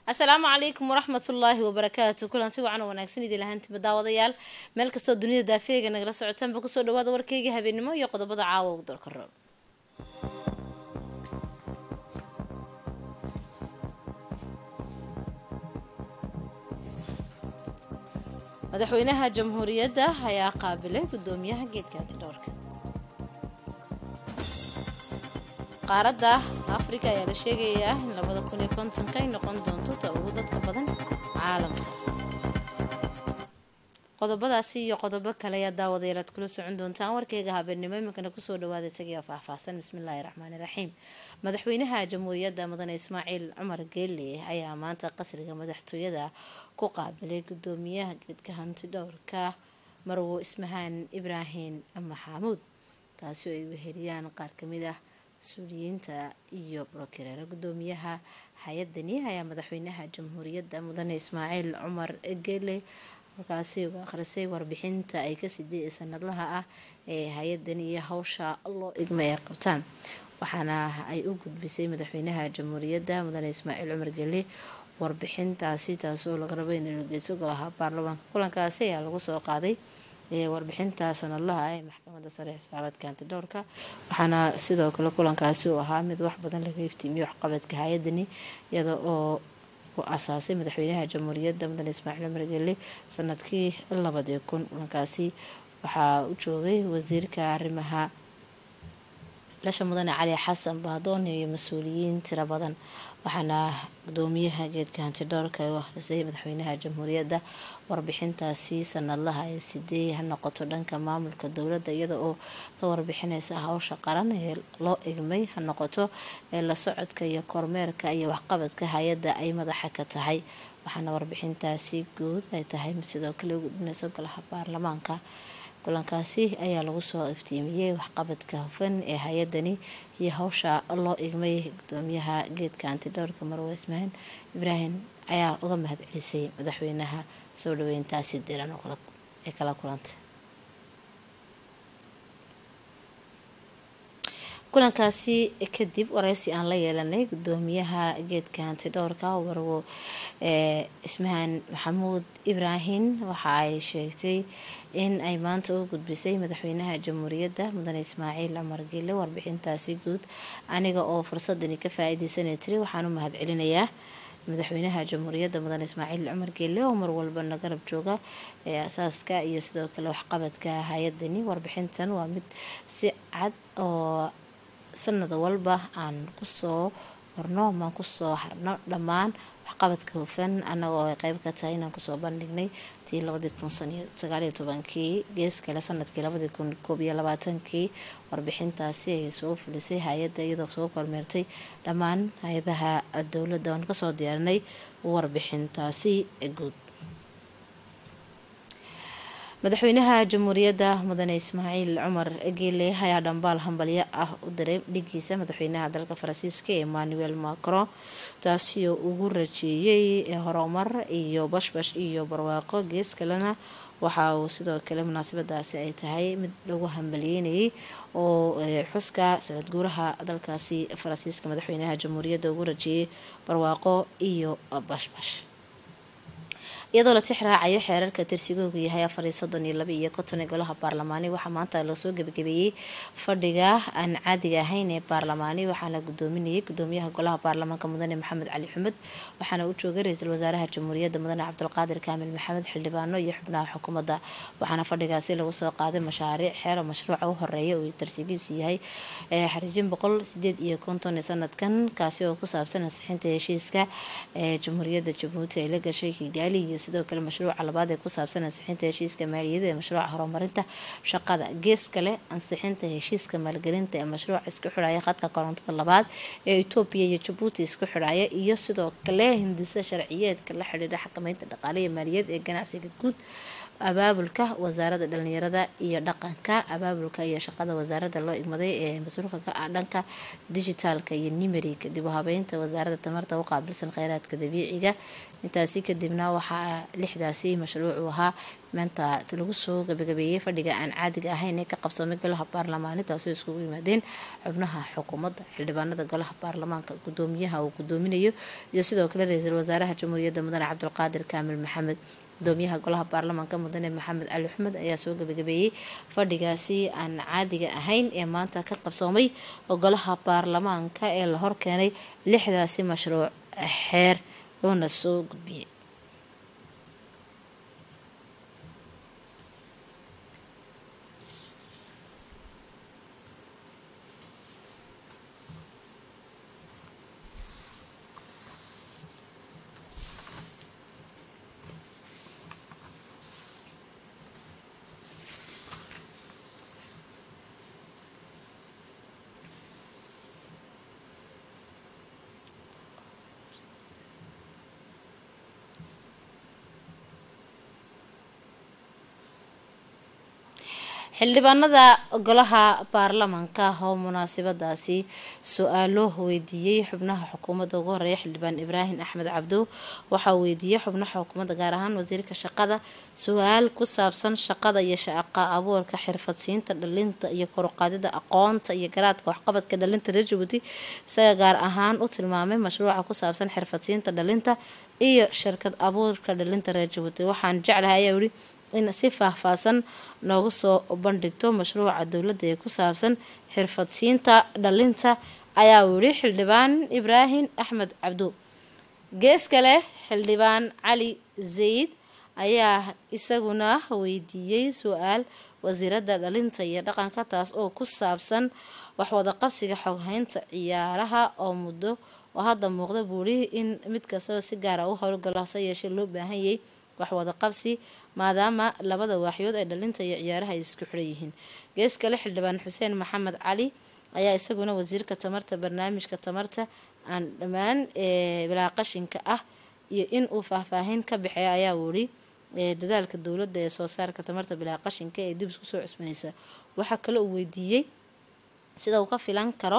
asalaamu calaykum waraxmatullaahi wabarakaatu kulanti wacan oo wanaagsan idin lahaantiba daawadayaal meel kastoo dunida daafeega nagala socotaanba kusoo dhawaada warkeyga habeenimo iyo qodobada caawa ugu dalka roob madaxweynaha jamhuuriyadda ayaa qaabilay gudoomiyaha geedka antidhowrka qaaradda afrika ayaa la sheegayaa in labada kun iyo kontonka ay noqon doonto ta ugu dadka badan caalamka qodobadaasi iyo qodobo kale ayaa daawadayaal aad kula socon doontaan warkeyga habeenimo iminkana kusoo dhawaada isagii faahfaahsan bismillaahi raxmaani raxiim madaxweynaha jamhuuriyadda mudane ismaaciil cumar geele ayaa maanta qasriga madaxtooyada ku qaabilay gudoomiyaha geedka hantidhowrka marwo ismahaan ibraahim maxamuud taasi oo ay weheliyaan qaar kamid ah mas-uuliyiinta iyo brokireer gudoomiyaha hay-adani ayaa madaxweynaha jamhuuriyadda mudane ismaaciil cumar geele halkaasi uga akhrisay warbixinta ay ka siday sanadlaha ah ee hay-adan iyo hawsha loo igma ay qabtaan waxaana ay u gudbisay madaxweynaha jamhuuriyadda mudane ismaaciil cumar geele warbixintaasi taasoo laga rabo in lageyso golaha baarlamaanka kulankaasi ayaa lagu soo qaaday warbixinta sanadlaha ee maxkamadda sare xisaabaadka antidhowrka waxaana sidoo kale kulankaasi uu ahaa mid wax badan laga iftiimiyo waxqabadka hay-adani iyada oo u asaasay madaxweynaha jamhuuriyadda mudane ismaaciil cumar geele sanadkii labadii kun kulankaasi waxaa u joogay wasiirka arrimaha lasha mudane cali xasan baadoon iyo mas-uuliyiin tiro badan waxaana gudoomiyaha geedka hantidhowrka u akhrisay madaxweynaha jamhuuriyadda warbixintaasi sanadlaha ee sidee ha noqoto dhanka maamulka dowladda iyada oo ka warbixineysa hawsha qaran ee loo igmay ha noqoto ee la socodka iyo kormeerka iyo waxqabadka hay-adda ay madaxa ka tahay waxaana warbixintaasi guud ay tahay mid sidoo kale u gudbineyso golaha baarlamaanka kulankaasi ayaa lagu soo iftiimiyey waxqabadka hufan ee hay-adani iyo hawsha loo igmay gudoomiyaha geedka antidhowrka marwe ismaahin ibraahim ayaa uga mahad celisay madaxweynaha soo dhaweyntaasi diran ee kala kulantay kulankaasi kadib wareysi aan la yeelanay gudoomiyaha geedka hantidhowrka warwo ismahaan maxamuud ibraahim waxa ay sheegtay in ay maanta u gudbisay madaxweynaha jamhuuriyadda mudane ismaaciil cumar geele warbixintaasi guud aniga oo fursadani ka faa-ideysanay tiri waxaan u mahad celinayaa madaxweynaha jamhuuriyadda mudane ismaaciil cumar geele oo mar walbana garab jooga ee asaaska iyo sidoo kale waxqabadka hay-adani warbixintan waa mid si cad oo sanad walba aan kusoo marno maan kusoo harno dhammaan waxqabadka hufan annaga oo ay qeyb ka tahay inaan kusoo bandhignay tii labadii kun sagaaliyo tobankii gees kale sanadkii labadii kun koob iyo labaatankii warbixintaasi ay soo fulisay hay-adda iyadoo soo kormeertay dhammaan hay-adaha dowladda oon kasoo diyaarinay warbixintaasi guud madaxweynaha jamhuuriyadda mudane ismaaciil cumar geele ayaa dhambaal hambalyo ah u diray dhigiisa madaxweynaha dalka faransiiska emmanuel macron taasi oo ugu rajeeyay horumar iyo bashbash iyo barwaaqo gees kalena waxa uu sidoo kale munaasabadaasi ay tahay mid lagu hambaliyeynayay oo xuska sanad guuraha dalkaasi faransiiska madaxweynaha jamhuuriyadda ugu rajeeyay barwaaqo iyo bashbash iyadoo la tix raacayo xeerarka tirsigoogu yahay afar iyo soddon iyo laba iyo konton ee golaha baarlamaani waxaa maanta lasoo gebagabeeyey fadhiga aan caadiga ahayn ee baarlamaani waxaana gudoominayay gudoomiyaha golaha baarlamaanka mudane maxamed cali xumed waxaana u joogay ra-iisul wasaaraha jamhuuriyadda mudane cabdulqaadir kaamil maxamed xildhibaano iyo xubnaha xukuumadda waxaana fadhigaasi lagu soo qaaday mashaariic xeero mashruuca u horeeya uu tarsigiisu yahay xariijin boqol sideed iyo konton ee sanadkan kaasi oo ku saabsan ansixinta heshiiska ee jamhuuriyadda jabuuti ay la gashay kigaali iyo sidoo kale mashruuca labaad ee ku saabsan ansixinta heshiiska maaliyada ee mashruuca horumarinta shaqada gees kale ansixinta heshiiska maalgelinta ee mashruuca isku xidhaya khadka korontada labaad ee etoobiya iyo jabuuti isku xidhaya iyo sidoo kale hindisa sharciyeedka la xidhiidha xakameynta dhaqaaliya maaliyad ee ganacsiga guud abaabulka wasaaradda dhalinyarada iyo dhaqanka abaabulka iyo shaqada wasaaradda loo igmaday ee mas-uulka ka ah dhanka dijitaalka iyo nimeriga dib u habeynta wasaaradda tamarta u qaabilsan kheyraadka dabiiciga intaasi kadibna waxaa lixdaasi mashruuc uu ahaa maanta lagu soo gabagabeeyey fadhiga aan caadiga ahayn ee ka qabsoomay golaha baarlamaani taasoo iskugu yimaadeen xubnaha xukuumadda xildhibaanada golaha baarlamaanka gudoomiyaha uu gudoominayo iyo sidoo kale ra-iisul wasaaraha jamhuuriyadda mudane cabdulqaadir kaamil maxamed gudoomiyaha golaha baarlamaanka mudane maxamed cali axmed ayaa soo gabagabeeyey fadhigaasi aan caadiga ahayn ee maanta ka qabsoomay golaha baarlamaanka ee la horkeenay lixdaasi mashruuc xeer loona soo gudbiyey xildhibaanada golaha baarlamaanka oo munaasabadaasi su-aalo weydiiyey xubnaha xukuumadda ugu horeeya xildhibaan ibraahim axmed cabdow waxaa weydiiyey xubnaha xukuumadda gaar ahaan wasiirka shaqada su-aal ku saabsan shaqada iyo shaqa abuurka xirfadsiinta dhalinta iyo koruqaadida aqoonta iyo garaadka waxqabadka dhalinta reer jabuuti isaga gaar ahaan u tilmaamay mashruuca ku saabsan xirfadsiinta dhalinta iyo shirkad abuurka dhalinta reer jabuuti waxaan jeclahay ayaa yihi in si faahfaahsan noogu soo bandhigto mashruuca dowladda ee ku saabsan xirfadsiinta dhalinta ayaa wiri xildhibaan ibraahim axmed cabdo gees kale xildhibaan cali zayd ayaa isaguna weydiiyey su-aal wasiiradda dhalinta iyo dhaqanka taas oo ku saabsan waxwada qabsiga xoghaynta ciyaaraha oo muddo oo hadda muuqda buuri in mid kastaba si gaara u howlgalo hase yeeshee loo baahanyay waxwada qabsi maadaama labada waaxyood ee dhalinta iyo ciyaaraha ay isku xiran yihiin gees kale xildhibaan xuseen maxamed cali ayaa isaguna wasiirka tamarta barnaamijka tamarta aan dhammaan bilaa qashinka ah iyo in uu faahfaahin ka baxeeya ayaa wuri dadaalka dowladda ee soo saarka tamarta bilaa qashinka ee dib isku soo cusbanaysa waxaa kale uu weydiiyey sida uu ka filan karo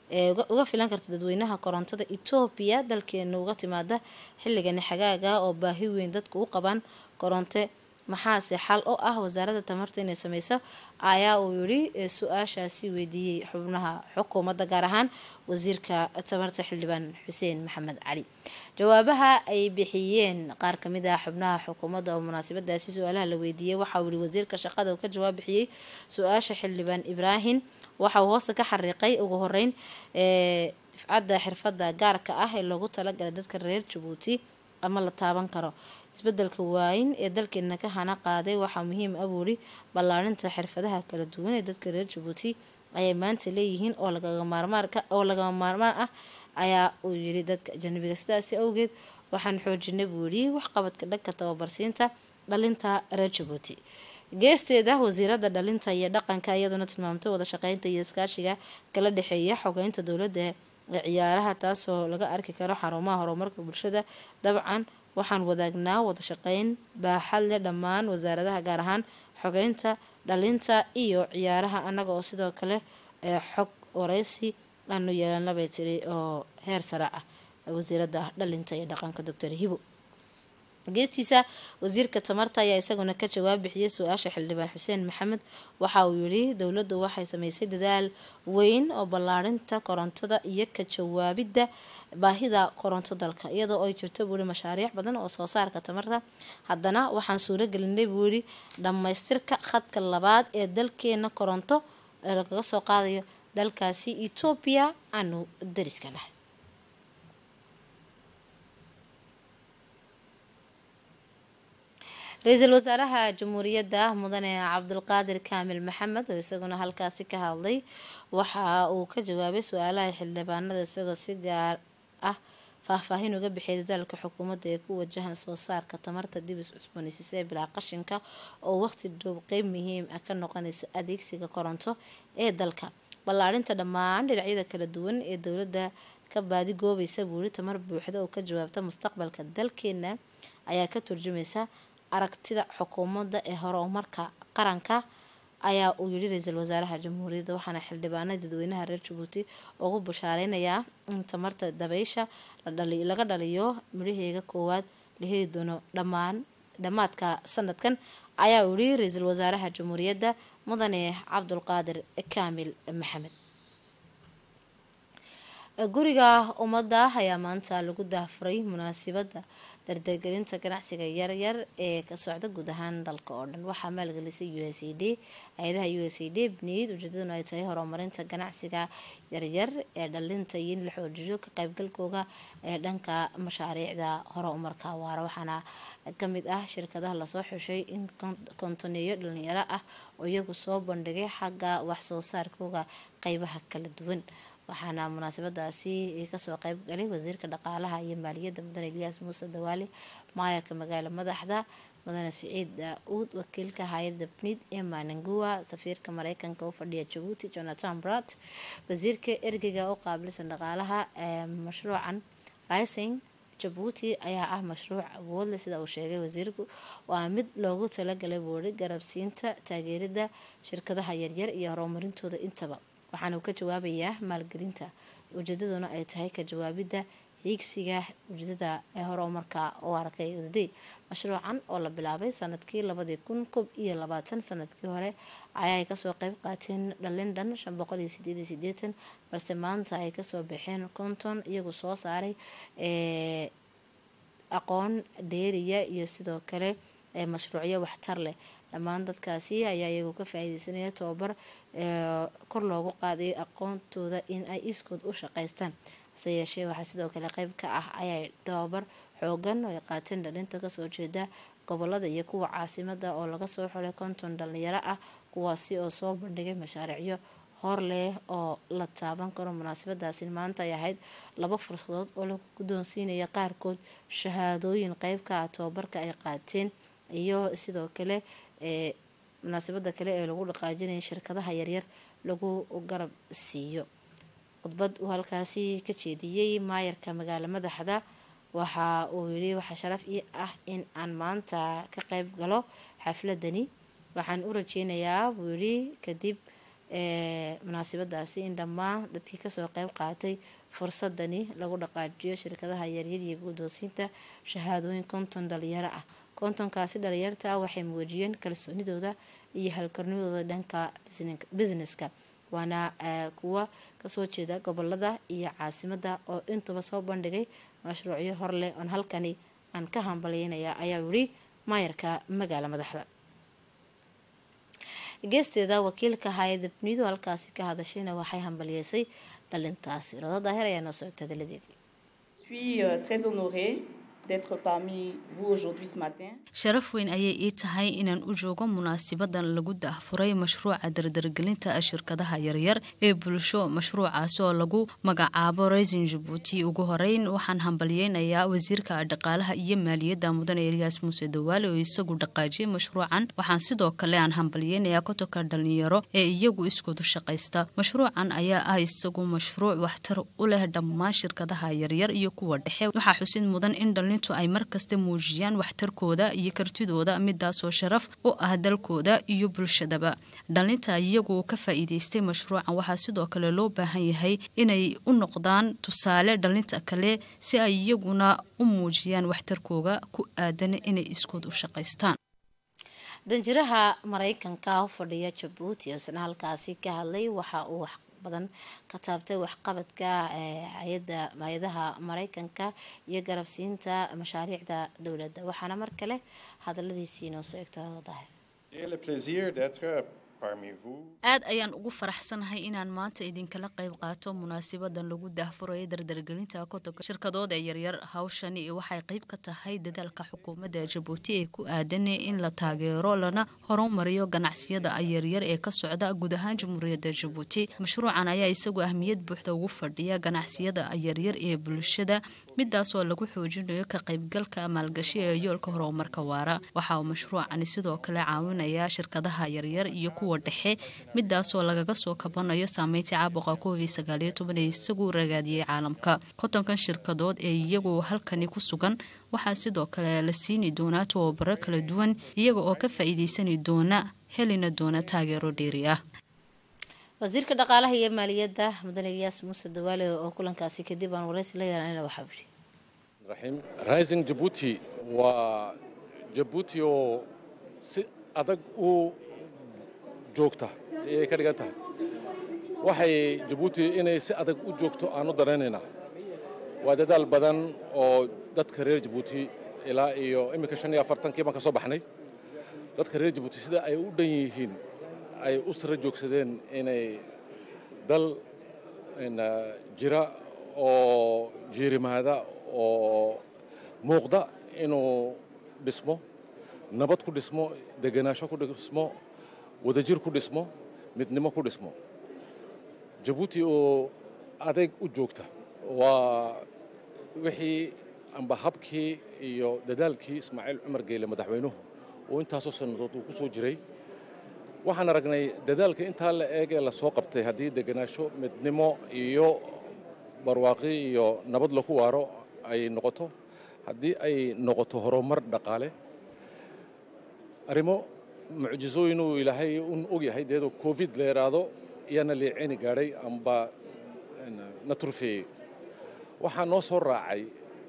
uga filan karto dadweynaha korontada etoobiya dalkeena uga timaada xilligani xagaaga oo baahi weyn dadku u qabaan koronte maxaase xal oo ah wasaaradda tamarta inay sameyso ayaa uu yiri su-aashaasi weydiiyey xubnaha xukuumadda gaar ahaan wasiirka tamarta xildhibaan xuseen maxamed cali jawaabaha ay bixiyeen qaar kamid ah xubnaha xukuumadda oo munaasabadaasi su-aalaha la weydiiyey waxauu yiri wasiirka shaqada uu ka jawaab bixiyey su-aasha xildhibaan ibraahim waxa uu hoosta ka xariiqay ugu horeyn difcadda xirfadda gaarka ah ee loogu talagalay dadka reer jabuuti ama la taaban karo isbedelka waayin ee dalkeena ka hana qaaday waxaa muhiim ah buuri ballaarinta xirfadaha kala duwan ee dadka reer jabuuti ayay maanta leeyihiin oo lagama maarmaan ah ayaa uu yiri dadka ajanabiga sidaasi awgeed waxaan xoojinay buu yidhi waxqabadka dhanka tababarsiinta dhalinta reer jabuuti geesteeda wasiirada dhalinta iyo dhaqanka iyaduna tilmaamtay wada shaqeynta iyo iskaashiga kala dhexeeya xogeynta dowladda ee ciyaaraha taasoo laga arki karo xarumaha horumarka bulshada dabcan waxaan wadaagnaa wada shaqeyn baaxad leh dhammaan wasaaradaha gaar ahaan xogeynta dhalinta iyo ciyaaraha annaga oo sidoo kale xog wareysi aanu yeelana bay tiri oo heer sare ah wasiirada dhalinta iyo dhaqanka doctor hibo geestiisa wasiirka tamarta ayaa isaguna ka jawaab bixiyey su-aasha xildhibaan xuseen maxamed waxa uu yidhi dowladdu waxay sameysay dadaal weyn oo ballaarinta korontada iyo ka jawaabidda baahida koronto dalka iyadoo ay jirto buuhi mashaariic badan oo soo saarka tamarta haddana waxaan suuro gelinay buu yidhi dhammaystirka khadka labaad ee dalkeena koronto ee lagaga soo qaadayo dalkaasi etoobiya aanu dariska nahay ra-iisul wasaaraha jamhuuriyadda mudane cabdulqaadir kaamil maxamed oo isaguna halkaasi ka hadlay waxa uu ka jawaabay su-aalaha xildhibaanada isagoo si gaar ah faahfaahin uga bixiyay dadaalka xukuumadda ee ku wajahan soo saarka tamarta dib is cusboonaysiisa ee bilaa qashinka oo waqti dhoob qeyb muhiim ah ka noqonaysa adeegsiga koronto ee dalka ballaarinta dhammaan dhinacyada kala duwan ee dowladda ka baadi goobaysa buuri tamar buuxda oo ka jawaabta mustaqbalka dalkeena ayaa ka turjumaysa aragtida xukuumadda ee horumarka qaranka ayaa uu yidhi ra-iisul wasaaraha jamhuuriyadda waxaana xildhibaanada dadweynaha reer jabuuti ugu bashaareynayaa in tamarta dabeysha laga dhaliyo midhaheega koowaad la heli doono dhammaan dhammaadka sanadkan ayaa uu yihi ra-iisul wasaaraha jamhuuriyadda mudane cabdulqaadir kaamil maxamed guriga ummadda ayaa maanta lagu daafuray munaasabadda dardargelinta ganacsiga yaryar ee ka socda guud ahaan dalka oo dhan waxaa maalgelisay u s a d hay-adaha u s a d bniid ujeedaduna ay tahay horumarinta ganacsiga yaryar ee dhalinta iyo in la xoojiyo ka qaybgalkooga ee dhanka mashaariicda horumarka waara waxaana kamid ah shirkadaha lasoo xushay in kontoneeyo dhalinyaro ah oo iyagu soo bandhigay xagga waxsoo saarkooga qeybaha kala duwan waxaana munaasabadaasi kasoo qeyb galay wasiirka dhaqaalaha iyo maaliyadda mudane eliyaas muuse dawaale maayarka magaala madaxda mudane siciid daa-uud wakiilka hay-adda bnid emma nangua safiirka mareykanka u fadhiya jabuuti jonathan brat wasiirka ergeyga u qaabilsan dhaqaalaha ee mashruucan rising jabuuti ayaa ah mashruuc awoodle sida uu sheegay wasiirku waa mid loogu talagalay boori garabsiinta taageerida shirkadaha yaryar iyo horumarintooda intaba waxaana uu ka jawaabayaa maalgelinta ujeedaduna ay tahay ka jawaabidda hiigsiga ujeedada ee horumarka u arkay udaday mashruucan oo la bilaabay sanadkii labadii kun kob iyo labaatan sanadkii hore ayaay kasoo qeyb qaateen dhalin dhan shan boqol iyo sideed iyo sideetan balse maanta ay kasoo baxeen konton iyagu soo saaray aqoon dheeriya iyo sidoo kale mashruucyo waxtar leh dhammaan dadkaasi ayaa iyagu ka faa-ideysanaya tababar kor loogu qaadayo aqoontooda in ay iskood u shaqeystaan hase yeeshee waxaa sidoo kale qeyb ka ah ayay tababar xoogan oo ay qaateen dhalinta kasoo jeeda gobolada iyo kuwa caasimada oo laga soo xulay konton dhalinyaro ah kuwaasi oo soo bandhigay mashaariicyo hor leh oo la taaban karo munaasabadaasi maanta ay ahayd laba fursadood oo lagu guddoonsiinaya qaarkood shahaadooyin qeyb ka ah tababarka ay qaateen iyo sidoo kale ee munaasabada kale ee lagu dhaqaajinaya shirkadaha yaryar lagu garab siiyo khudbad uu halkaasi ka jeediyey maayarka magaalo madaxda waxa uu yiri waxaa sharaf ii ah in aan maanta ka qeyb galo xafladani waxaan u rajeynayaa buu yiri kadib munaasabadaasi in dhammaan dadkii kasoo qeyb qaatay fursadani lagu dhaqaajiyo shirkadaha yaryar iyo guddoonsiinta shahaadooyin konton dhalinyaro ah kontonkaasi dhalinyarta ah waxay muujiyeen kalsoonidooda iyo halkarnimadooda dhanka businesska waana kuwa kasoo jeeda gobolada iyo caasimada oo intuba soo bandhigay mashruucyo horleh oon halkani aan ka hambalyeynaya ayaa yiri maayarka magaala madaxda geesteeda wakiilka hay-ada bnido halkaasi ka hadashayna waxay hambalyeysay dhalintaasi rodo daahir ayaa noo soo egta hadalladeedii sharaf weyn ayay ii tahay inaan u joogo munaasabadan lagu daahfuray mashruuca dardargelinta shirkadaha yaryar ee bulsho mashruucaasi oo lagu magacaabo raisin jabuuti ugu horeyn waxaan hambalyeynayaa wasiirka dhaqaalaha iyo maaliyadda mudane eliyaas muuse dawaale oo isagu dhaqaajiyay mashruucan waxaan sidoo kale aan hambalyeynayaa kotonka dhalinyaro ee iyagu iskoodu shaqaysta mashruucan ayaa ah isagu mashruuc waxtar u leh dhammaan shirkadaha yaryar iyo kuwa dhexe waxaa xusid mudan in dhalintu ay markasta muujiyaan waxtarkooda iyo kartidooda midaasoo sharaf u ah dalkooda iyo bulshadaba dhalinta iyagu ka faa-iideystay mashruucan waxaa sidoo kale loo baahan yahay inay u noqdaan tusaale dhalinta kale si ay iyaguna u muujiyaan waxtarkooga ku aadan inay iskood u shaqaystaan danjiraha mareykanka u fadhiya jabuuti isna halkaasi ka hadlay waxa uu badan ka taabtay waxqabadka hay-ada hay-adaha mareykanka iyo garabsiinta mashaariicda dowladda waxaana mar kale hadaladiisii inoo soo egta daahir aad ayaan ugu faraxsanahay inaan maanta idinkala qayb qaato munaasabadan lagu daahfurayo dardargelinta kotonka shirkadooda yaryar hawshani waxay qayb ka tahay dadaalka xukuumadda jabuuti ee ku aadan in la taageero lana horumariyo ganacsiyada yaryar ee ka socda guud ahaan jamhuuriyadda jabuuti mashruucan ayaa isagu ahmiyad buuxda ugu fadhiya ganacsiyada yaryar ee bulshada midaasoo lagu xoojinayo ka qaybgalka maalgashi ee yoolka horumarka waara waxa uu mashruucani sidoo kale caawinayaa shirkadaha yaryar iyo kuwa dhexe midaasoo lagaga soo kabanayo saameyntii caabuqa covid sagaaliyo toban ee isagu ragaadiyey caalamka kontonkan shirkadood ee iyagu halkani ku sugan waxaa sidoo kale la siini doonaa tababaro kala duwan iyaga oo ka faa-iideysani doona helina doona taageero dheeri ah wasiirka dhaqaalaha iyo maaliyadda mudan eliyaas muuse dawaale oo kulankaasi kadib aan wareysi la yeelanayna waxaa yidhi raxiim rising jabuuti waa jabuuti oo si adag u joogta ayay ka dhigan tahay waxay jabuuti inay si adag u joogto aan u daraynaynaa waa dadaal badan oo dadka reer jabuuti ilaa iyo iminka shan iyo afartankii baan ka soo baxnay dadka reer jabuuti sida ay u dhan yihiin ay u sara joogsadeen inay dal jira oo jiirimaada oo muuqda inuu dhismo nabad ku dhismo degenaansho ku dhismo wadajir ku dhismo midnimo ku dhismo jabuuti oo adeeg u joogta waa wixii amba habkii iyo dadaalkii ismaaciil cumar geyle madaxweynuhu uu intaasoo sannadood uu ku soo jiray waxaan aragnay dadaalka intaa la eeg ee la soo qabtay haddii degenaansho midnimo iyo barwaaqi iyo nabad laku waaro ay noqoto haddii ay noqoto horumar dhaqaale arrimo mucjisooyin uu ilaahay un ogyahay deedoo covid la yidhaahdo iyaana liicini gaadhay amba na turfeeyey waxaa noo soo raacay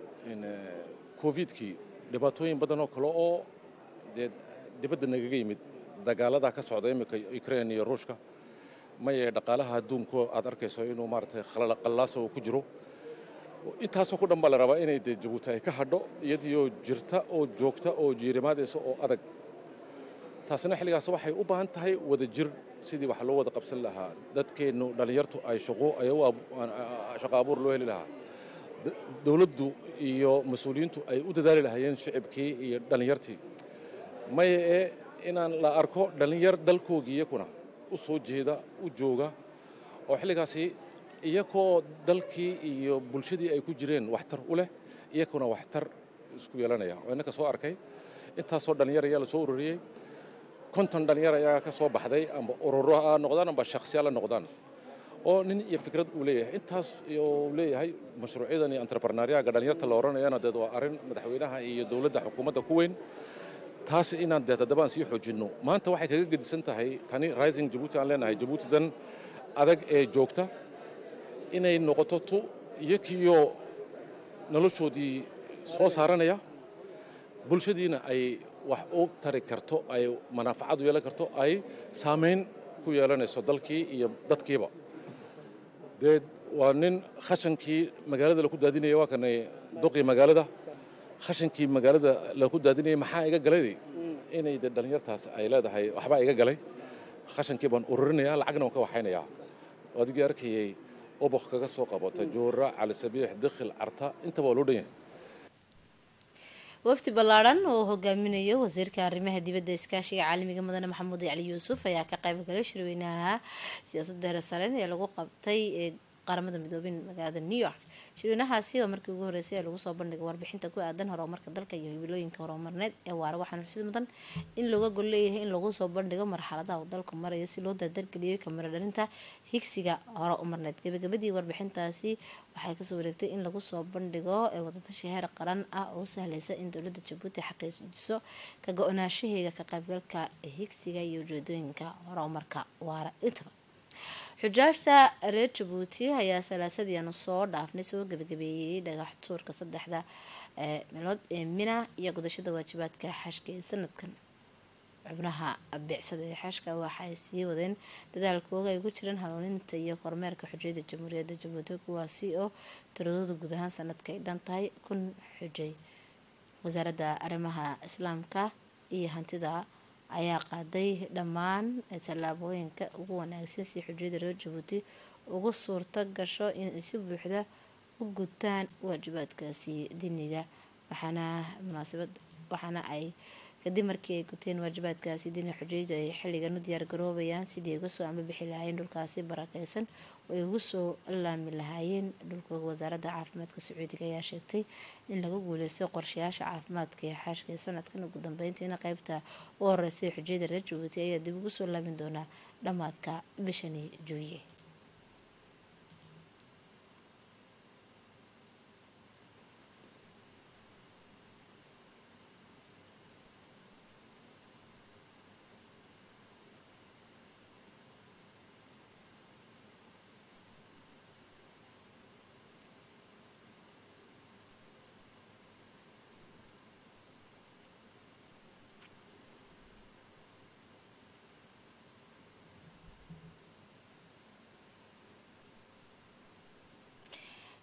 covidkii dhibaatooyin badan oo kale oo dee dibadda nagaga yimid dagaaladaa ka socda iminka ukrain iyo ruushka maye dhaqaalaha adduunku aad arkayso inuu maaragtay qallaasa uu ku jiro intaasoo ku dhan baa la rabaa inay dee jabuuti ay ka hadho iyadioo jirta oo joogta oo jiirimaadaysa oo adag taasina xilligaas waxay u baahan tahay wada jir sidii wax loo wada qabsan lahaa dadkeennu dhallinyartu ay shaqo shaqo abuur loo heli lahaa dowladdu iyo mas-uuliyiintu ay u dadaali lahaayeen shicibkii iyo dhallinyartii maye ee inaan la arko dhallinyar dalkoogii iyakuna u soo jeeda u jooga oo xilligaasi iyakoo dalkii iyo bulshadii ay ku jireen waxtar u leh iyakuna waxtar isku yeelanaya oo innaka soo arkay intaasoo dhallinyar ayaa la soo ururiyey konton dhallinyar ayaa ka soo baxday amba ururo ha noqdaan amba shakhsiyaal ha noqdaan oo nin iyo fikrad uu leeyahay intaas uu leeyahay mashruucyadan iyo entrepreneuriaga dhallinyarta la odhanayana deed waa arrin madaxweynaha iyo dowladda xukuumadda ku weyn taas inaan deed haddaba aan sii xoojinno maanta waxay kaga gedisan tahay tani rising jabuuti aan leenahay jabuuti dan adag ee joogta inay noqoto tu iyakiyo noloshoodii soo saaranaya bulshadiina ay wax u tari karto ay manaafacad u yeelan karto ay saamayn ku yeelanayso dalkii iyo dadkiiba dee waa nin khashankii magaalada laku daadinaya waa kanay duqii magaalada khashankii magaalada laku daadinayay maxaa iga galay inay de dhallinyartaas ay leedahay waxbaa iga galay khashankii baan ururinaya lacagna waan ka waxaynayaa adigii arkayay obok kaga soo qabata joora cali sabiix dikhil carta intaba waa loo dhan yahay wafdi ballaadhan oo hogaaminayo wasiirka arrimaha dibadda iskaashiga caalamiga mudane maxamuud cali yuusuf ayaa ka qayb galay shirweynaha siyaasadda heresaren ee lagu qabtay ee qaramada midoobin magaalada new york shirweynahaasi oo markii ugu horeysay ee lagu soo bandhigay warbixinta ku aadan horumarka dalka iyo hibilooyinka horumarneed ee waara waxaana xusid mudan in looga gol leeyahay in lagu soo bandhigo marxaladaha uu dalku marayo si loo dardargeliyo kamiro dhalinta higsiga hore umarneed gabagabadii warbixintaasi waxay kasoo wareegtay in lagu soo bandhigo ee wadatashi heer qaran ah oo sahlaysa in dowlada jabuuti xaqiijiso ka go-naashaheega ka qaybgalka higsiga iyo ujeedooyinka hore umarka waara intaba xujaajta reer jabuuti ayaa salaasadii soo dhaafnay soo gabagabeeyey dhagax tuurka saddexda meelood ee mina iyo gudashada waajibaadka xashka ee sanadkan xubnaha bicsada ee xashka waxay sii wadeen dadaalkooga ay ku jiraan hanuuninta iyo kormeerka xujayada jamhuuriyadda jabuuti kuwaasi oo tiradooda guud ahaan sanadka ay dhan tahay kun xujay wasaaradda arrimaha islaamka iyo hantida ayaa qaaday dhammaan tallaabooyinka ugu wanaagsan si xujiyada reer jabuuti ugu suurto gasho inay si buuxda u gutaan waajibaadkaasi diiniga waxaana munaasabad waxaana ay kadib markii ay guteen waajibaadkaasi diiniga xujiyadu ay xilligan u diyaar garoobayaan sidii ay uga soo ambabixi lahaayeen dhulkaasi barakeysan oo ay ugu soo laami lahaayeen dhulkooga wasaaradda caafimaadka sacuudiga ayaa sheegtay in laga guuleystay qorshayaasha caafimaadka ee xaashka ee sanadkan ugu dambeyntiina qeybta u horeysay xujiyada reer jabuuti ayaa dib ugu soo laamin doonaa dhammaadka bishani juuye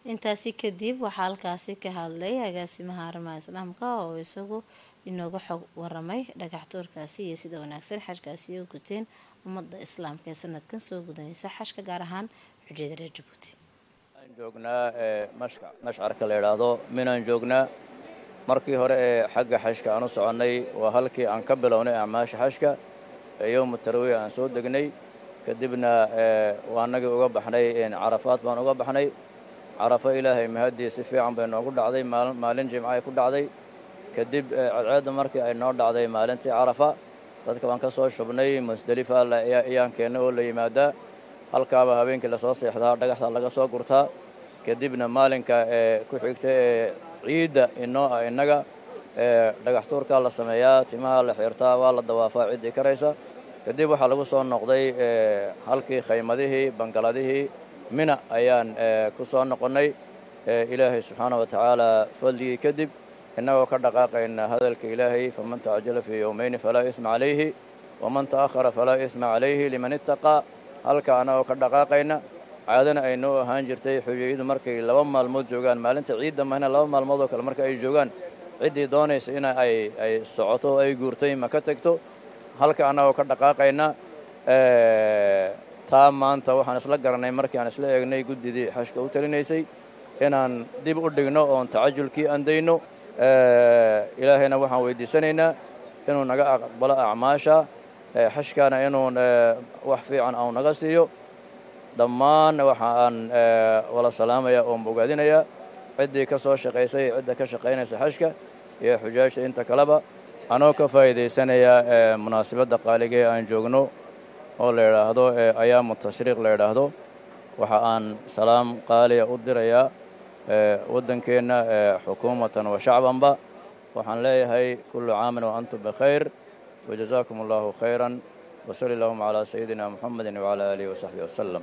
intaasi kadib waxaa halkaasi ka hadlay agaasimaha arrimaha islaamka oo isagu inooga xog waramay dhagaxtuurkaasi iyo sida wanaagsan xashkaasi u guteen ummadda islaamka ee sanadkan soo gudanaysa xashka gaar ahaan xujiyada reer jabuuti joognaa mashcarka la yidhaahdo minaan joognaa markii hore ee xagga xashka aan u soconnay waa halkii aan ka bilownay acmaasha xashka ee yowma tarwiya aan soo degnay kadibna waa annagii uga baxnay carafaad baan uga baxnay carafo ilaahay mahadii si fiican bay noogu dhacday maalin jimcaay ku dhacday kadib cadceedda markii ay noo dhacday maalintii carafa dadka baan ka soo shubnay musdelifa ayaan keennay oo la yimaadaa halkaaba habeenkii lasoo seexdaa dhagaxda laga soo gurtaa kadibna maalinka ee ku xigta ee ciidda inoo ah innaga dhagaxtuurkaa la sameeyaa timaha la xirtaa waa la dawaafaa ciddii karaysa kadib waxaa lagu soo noqday halkii khaymadihii bangaladihii mina ayaan ku soo noqonnay ilaahay subxaana wa tacaala fadligii kadib innagoo ka dhaqaaqayna hadalka ilaahay faman tacjala fii yowmayni falaa isma calayhi waman ta'ahara falaa isma calayhi liman ittaqaa halka annagoo ka dhaqaaqayna caadana ay noo ahaan jirtay xujayadu markay laba maalmood joogaan maalinta ciidda mahna laba maalmood oo kale marka ay joogaan ciddii doonaysa in ay ay socoto oo ay guurtay ma ka tegto halka annagoo ka dhaqaaqayna taa maanta waxaan isla garanay markii aan isla eegnay guddidii xashka u talinaysay inaan dib u dhigno oon tacajulkii andayno ilaahayna waxaan weydiisanaynaa inuu naga aqbalo acmaasha xashkaana inuu wax fiican au naga siiyo dhammaan waxa aan wala salaamaya oon bogaadinayaa ciddii ka soo shaqaysay cidda ka shaqaynaysa xashka iyo xujaajta inta kaleba anoo ka faa'iidaysanayaa munaasabadda qaaligee aan joogno oo la yidhaahdo ayaamu tashriiq la yidhaahdo waxa aan salaam qaaliya u dirayaa waddankeenna xukuumatan wa shacbanba waxaan leeyahay kullu caamin wa antum bikhayr wajazaakum allahu khayran wasali allahuma calaa sayidina muxamedin wacalaa aalihi wasaxbihi wasalam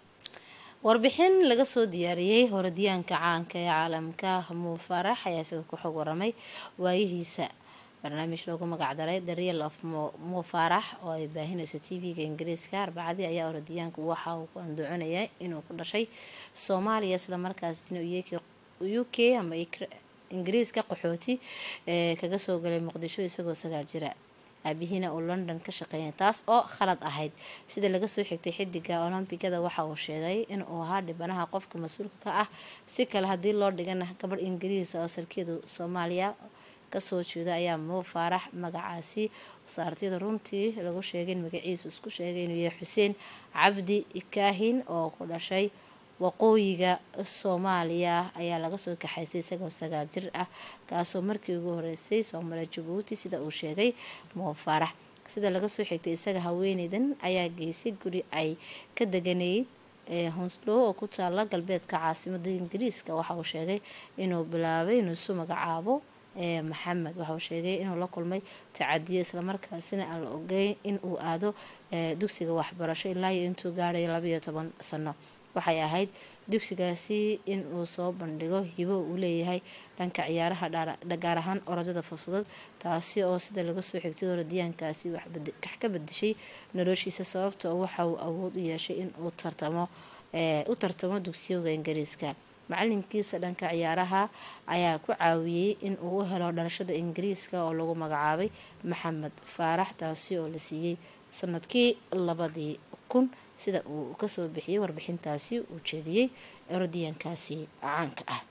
warbixin laga soo diyaariyey horadiyaanka caanka ee caalamka muu farax ayaa isaga ku xog waramay waayihiisa barnaamij loogu magacdaray the real of muu farax oo ay baahinayso t v-ga ingiriiska arbacadii ayaa horadiyaanku waxa uu ku andacoonaya inuu ku dhashay soomaaliya islamarkaasina u k ama ingiriiska qaxooti ee kaga soo galay muqdisho isagoo sagaal jira aabihiina uu london ka shaqeeyay taas oo khalad ahayd sida laga soo xigtay xidiga olombigada waxa uu sheegay inuu ahaa dhibanaha qofka mas-uulka ka ah si kale haddii loo dhigana gabadh ingiriis oo salkeedu soomaaliya kasoo jeeda ayaa muu faarax magacaasi wasaartiyada runtii lagu sheegay in magaciisu isku sheegay inuu yahay xuseen cabdi kaahin oo ku dhashay waqooyiga soomaaliya ayaa laga soo kaxaystay isagoo sagaal jir ah kaasoo markii ugu horeysay soomaliya jabuuti sida uu sheegay muu faarax sida laga soo xigtay isaga haweeneydan ayaa geysay guri ay ka deganayd honslow oo ku taala galbeedka caasimada ingiriiska waxa uu sheegay inuu bilaabay inuu isu magacaabo maxamed waxa uu sheegay inuu la kulmay tacadiyo islamarkaasina aan la ogeyn in uu aado dugsiga waxbarasho ilaa iyo intuu gaadhay labaiyo toban sano waxay ahayd dugsigaasi in uu soo bandhigo hibo uu leeyahay dhanka ciyaaraha gaar ahaan orodada fursadad taasi oo sida laga soo xigtay orodiyaankaasi wax ka bedeshay noloshiisa sababtoo waxa uu awood u yeeshay in uu tartamo u tartamo dugsiyoga ingiriiska macalinkiisa dhanka ciyaaraha ayaa ku caawiyey in uu u helo dhalashada ingiriiska oo lagu magacaabay maxamed faarax taasi oo la siiyey sanadkii labadii kun sida uu kasoo bixiyey warbixintaasi uu jeediyey orodiyaankaasi caanka ah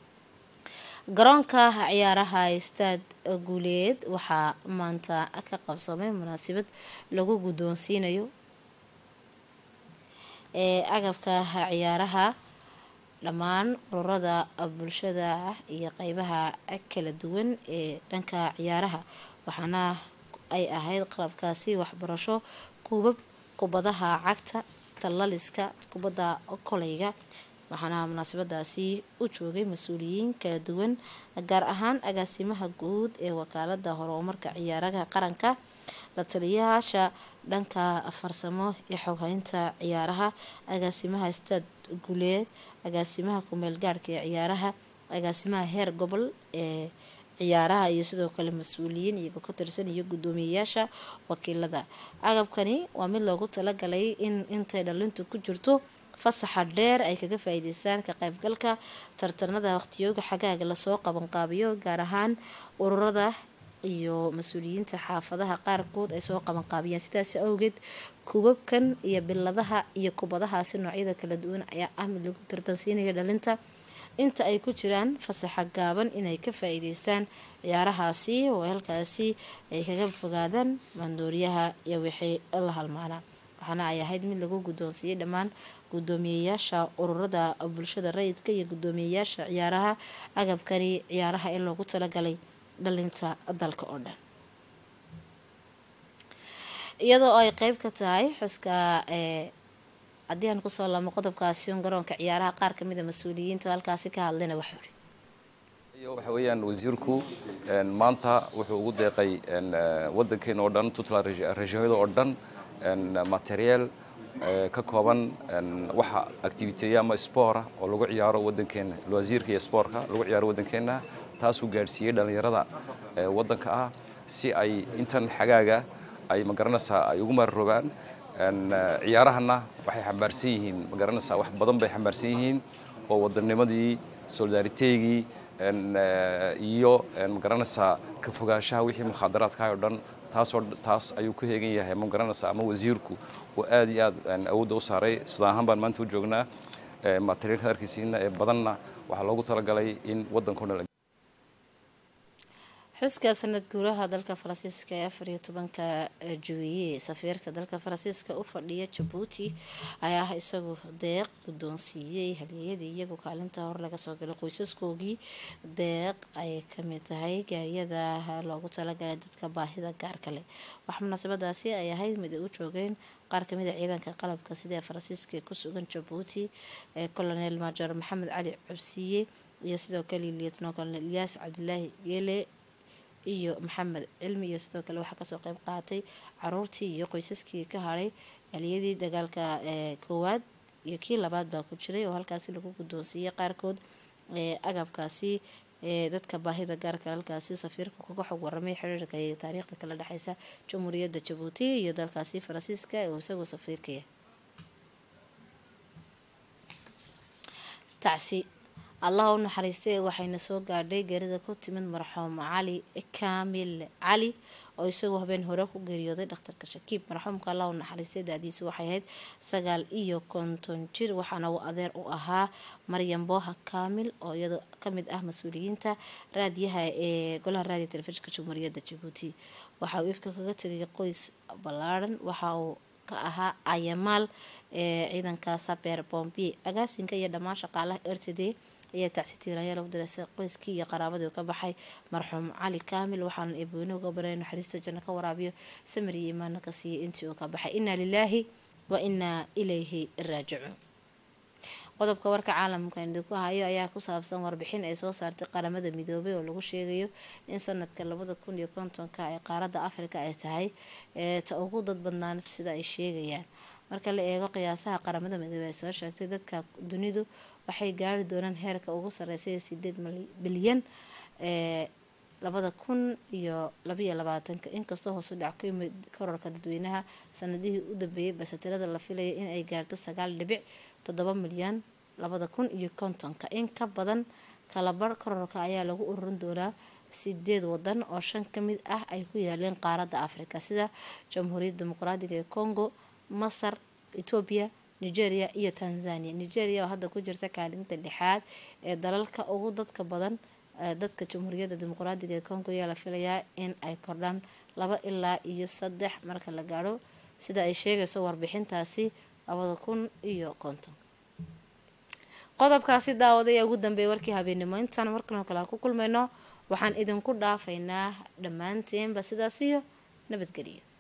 garoonka ciyaaraha staad guuleed waxaa maanta ka qabsoomay munaasabad lagu guddoonsiinayo ee agabka ciyaaraha dhammaan ururada bulshada iyo qeybaha kala duwan ee dhanka ciyaaraha waxaana ay ahayd qalabkaasi waxbarasho kuubab kubadaha cagta tallaliska kubadda koleyga waxaana munaasabadaasi u joogay mas-uuliyiin kala duwan gaar ahaan agaasimaha guud ee wakaalada horumarka ciyaaraha qaranka la taliyayaasha dhanka farsamo ee xoghaynta ciyaaraha agaasimaha staad guuleed agaasimaha kumeel gaarhka ee ciyaaraha agaasimaha heer gobol ee ciyaaraha iyo sidoo kale mas-uuliyiin iyagoo ka tirsan iyo guddoomiyeyaasha wakiilada agabkani waa mid loogu talagalay in intay dhalintu ku jirto fasaxa dheer ay kaga faa-iideystaan ka qaybgalka tartanada waqtiyooga xagaaga lasoo qabanqaabiyo gaar ahaan ururada iyo mas-uuliyiinta xaafadaha qaarkood ay soo qabanqaabiyaan sidaasi awgeed kubabkan iyo biladaha iyo kubadahaasi noocyada kala duwan ayaa ah mid lagu tartansiinaya dhalinta inta ay ku jiraan fasaxa gaaban inay ka faa-iideystaan ciyaarahaasi oo halkaasi ay kaga fogaadaan maandooriyaha iyo wixii la halmaanaa waxaana ay ahayd mid lagu guddoonsiiyey dhammaan guddoomiyeyaasha ururada bulshada rayidka iyo guddoomiyeyaasha ciyaaraha agabkani ciyaaraha ee loogu talagalay dhalinta dalka oo dhan iyadoo ay qeyb ka tahay xuska ee haddii aan kusoo laamo qodobkaasi un garoonka ciyaaraha qaar kamid a mas-uuliyiinta halkaasi ka hadlayna waxuu ihi waxa weeyaan wasiirku maanta wuxuu ugu deeqay wadankeena oo dhan tutland regionyada oo dhan material ka kooban waxa activiteya ama spora oo lagu ciyaaro wadankeena wasiirka iyo sportka lagu ciyaaro wadankeena taasuu gaadhsiiyey dhallinyarada wadanka ah si ay intan xagaaga ay magaranaysaa ay ugu maarrogaan ciyaarahana waxay xambaarsan yihiin magaranaysaa wax badan bay xambaarsan yihiin oo wadanimadii solidaariteygii iyo magaranaysaa ka fogaanshaha wixii mukhaadaraadkahay oo dhan taasoo taas ayuu ku heegan yahay magaranaysaa ama wasiirku oo aad iyo aad awoodda u saaray sida ahaan baan maanta u joognaa materialka arkiisiina ee badanna waxaa loogu talagalay in waddanko dhan xuska sanad guuraha dalka faransiiska ee afar iyo tobanka juwiye safiirka dalka faransiiska u fadhiya jabuuti ayaa ah isagu deeq guddoonsiiyey halyeeyadii iyagu kaalinta hor laga soo galay qoysaskoogii deeq ay kamid tahay gaariyada loogu talagalay dadka baahida gaarka leh wax munaasabadaasi ay ahayd mid ay u joogeen qaar kamid a ciidanka qalabka sida faransiiska ee kusugan jabuuti ee colonel major maxamed cali cubsiye iyo sidoo kale lietno colonel ilyaas cabdilaahi geele iyo maxamed cilmi iyo sidoo kale waxaa kasoo qeyb qaatay caruurtii iyo qoysaskii ka haray aliyadii dagaalka koowaad iyo kii labaad baa ku jiray oo halkaasi lagu guddoonsiiyey qaarkood agabkaasi dadka baahida gaarka halkaasi safiirka kaga xog waramay xiriirka iyo taariikhda kala dhexeysa jamhuuriyadda jabuuti iyo dalkaasi faransiiska oo isagoo safiirkaya tacsi allah u naxariistay waxayna soo gaadhay geerida ku timid marxuum cali kaamil cali oo isagoo habeen hore ku geeriyooday dhakhtarka shakiib marxuumka allah u naxariistay da-diisu waxay ahayd sagaal iyo konton jir waxaana uu adeer u ahaa maryam booha kaamil oo iyadoo kamid ah mas-uuliyiinta raadiyaha ee golaha raadiya telefishinka jamhuuriyadda jabuuti waxa uu ifka kaga tegay qoys ballaadhan waxa uu ka ahaa ayamaal ee ciidanka saber bombi agaasinka iyo dhammaan shaqaalaha r t d ayaa tacsi tiiraanya lagu direysay qoyskii iyo qaraabadii ka baxay marxuum cali kaamil waxaana eebweyne uga baray naxariista janno ka waraabiyo samir iyo imaana ka siiyay intii uu ka baxay inaa lilaahi wa inaa ilayhi raajicuun qodobka warka caalamka idinku hayo ayaa ku saabsan warbixin ay soo saartay qaramada midoobay oo lagu sheegayo in sanadka labada kun iyo kontonka ee qaaradda afrika ay tahay ta ugu dad badnaan sida ay sheegayaan marka la eego qiyaasaha qaramada midoobey ay soo sheegtay dadka dunidu waxay gaari doonaan heerka ugu sarreysay sideed bilyan ee labada kun iyo labaiyo labaatanka inkastoo hoosu dhac ku yimid kororka dadweynaha sanadihii u dambeeyay balse tirada la filaya in ay gaarto sagaal dhibic toddoba milyan labada kun iyo kontonka in ka badan kalabar kororka ayaa lagu ururin doonaa sideed wadan oo shan ka mid ah ay ku yaaleen qaaradda afrika sida jamhuuriyadda dimuqraadiga ee congo masar etoobiya nigeria iyo tanzania nigeria oo hadda ku jirta kaalinta lixaad ee dalalka ugu dadka badan dadka jamhuuriyadda dimuqraadiga ee congo ayaa la filayaa in ay kordhaan laba ilaa iyo saddex marka la gaadho sida ay sheegayso warbixintaasi labada kun iyo konton qodobkaasi daawaday ee ugu dambeeya warkii habeennimo intaan markanoo kale aan ku kulmayno waxaan idinku dhaafaynaa dhammaanteenba sidaas iyo nabadgeliyo